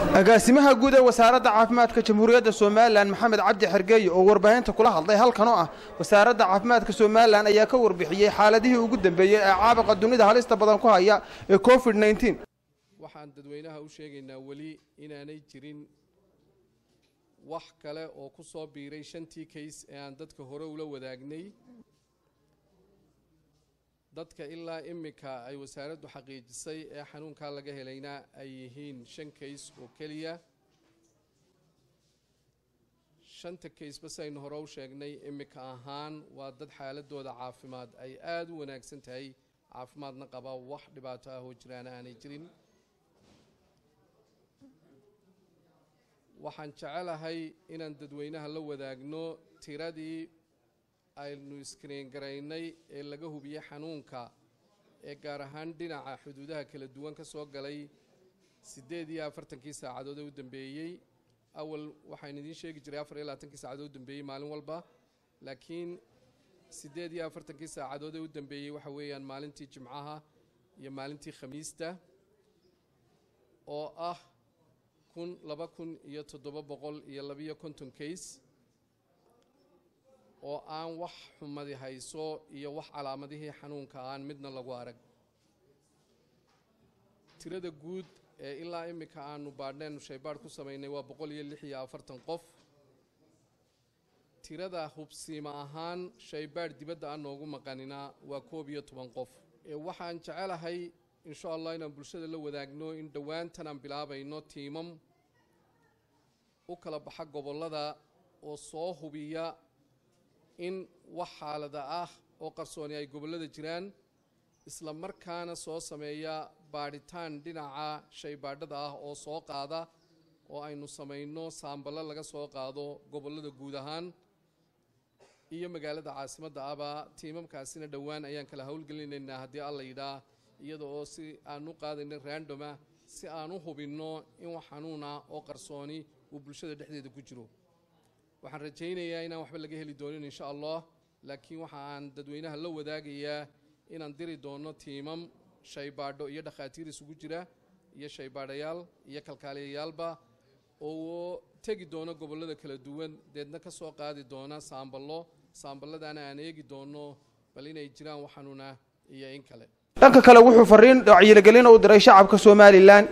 agaasimaha guud ee wasaaradda caafimaadka jamhuuriyadda somalilan maxamed cabdi xergeeye oo warbaahinta kula hadlay halkan oo ah wasaaradda caafimaadka somalilan ayaa ka warbixiyey xaaladihii ugu dambeeyey ee caabuqa dunida halista badan ku haya ee covid nneteen waxaan dadweynaha u sheegaynaa weli inaanay jirin wax kale oo ku soo biiray shantii kays ee aan dadka hore ula wadaagnay dadka ilaa iminka ay wasaaraddu xaqiijisay ee xanuunkaa laga helayna ay yihiin shan kays oo keliya shanta kaysba saynu hore u sheegnay iminka ahaan waa dad xaaladooda caafimaad ay aada u wanaagsan tahay caafimaadna qaba wax dhibaato ah oo jiraana aanay jirin waxaan jecelahay inaan dadweynaha la wadaagno tiradii aynu iskriin garaynay ee laga hubiyey xanuunka ee gaar ahaan dhinaca xuduudaha kala duwan ka soo galay siddeed iyo afartankii saacadood ee u dambeeyey awal waxaan idiin sheegi jiray afar iyo labaatankii saacadood u dambeeyey maalin walba laakiin siddeed iyo afartankii saacadood ee u dambeeyey waxa weeyaan maalintii jimcaha iyo maalintii khamiista oo ah kun laba kun iyo toddoba boqol iyo labiyo konton kays oo aan wax xumadi hayso iyo wax calaamadihii xanuunka aan midna lagu arag tirada guud ee ilaa iminka aanu baadhneenu shaybaadh ku samaynay waa boqol iyo lix iyo afartan qof tirada hubsiima ahaan shaybaadh dibadda aan noogu maqanina waa koob iyo toban qof waxaan jecelahay insha allah inaan bulshada la wadaagno in dhowaantan aan bilaabayno tiimam u kala baxa gobollada oo soo hubiya in wax xaalada ah oo qarsooni ay gobollada jiraan isla markaana soo sameeya baadhitaan dhinaca shaybaadhada ah oo soo qaada oo aynu samayno saamballo laga soo qaado gobollada guud ahaan iyo magaalada caasimadda ahba tiimamkaasina dhowaan ayaan kala howlgelinaynaa haddii alla yidhaa iyada oo si aan u qaadayno randoma si aan u hubinno in wax xanuuna oo qarsooni uu bulshada dhexdeeda ku jiro waxaan rajaynayaa inaan waxba laga heli doonin insha allah laakiin waxa aan dadweynaha la wadaagayaa inaan diri doono tiimam shaybaadho iyo dhakhaatiir isugu jira iyo shaybaadhayaal iyo kalkaaliyayaalba oo tegi doono gobollada kala duwan deedna ka soo qaadi doona saamballo saamballadaana aan eegi doono bal inay jiraan wax xanuuna iyo in kale dhanka kale wuxuu fariin wacyigelin u diray shacabka somalilan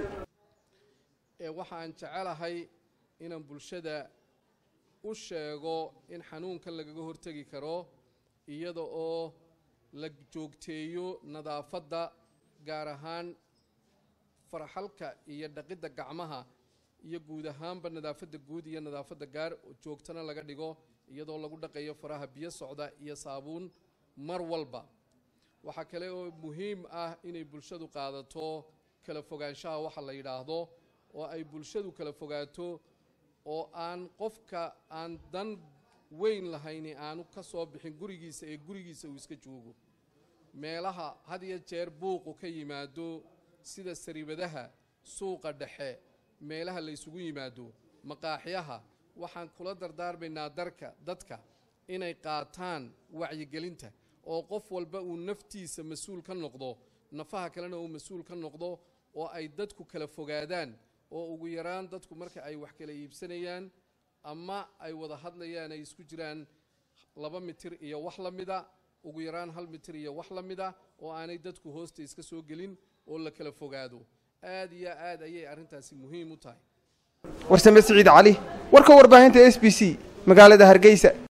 waxaan jecelahay inaan bulshada u sheego in xanuunkan lagaga hortegi karo iyada oo la joogteeyo nadaafadda gaar ahaan farxalka iyo dhaqidda gacmaha iyo guud ahaanba nadaafadda guud iyo nadaafadda gaar joogtana laga dhigo iyadoo lagu dhaqayo faraha biyo socda iyo saabuun mar walba waxaa kale oo muhiim ah inay bulshadu qaadato kala fogaanshaha waxa la yidhaahdo oo ay bulshadu kala fogaato oo aan qofka aan dan weyn lahayni aanu ka soo bixin gurigiisa ee gurigiisa uu iska joogo meelaha had iyo jeer buuqu ka yimaado sida sariibadaha suuqa dhexe meelaha la ysugu yimaado maqaaxyaha waxaan kula dardaarmaynaa darka dadka inay qaataan wacyigelinta oo qof walba uu naftiisa mas-uul ka noqdo nafaha kalena uu mas-uul ka noqdo oo ay dadku kala fogaadaan oo ugu yaraan dadku marka ay wax kala iibsanayaan ama ay wada hadlayaan ay isku jiraan laba mitir iyo wax la mida ugu yaraan hal mitir iyo wax la mida oo aanay dadku hoosta iska soo gelin oo la kala fogaado aad iyo aad ayay arrintaasi muhiim u tahay warsame siciid cali warka warbaahinta s b c magaalada hargeysa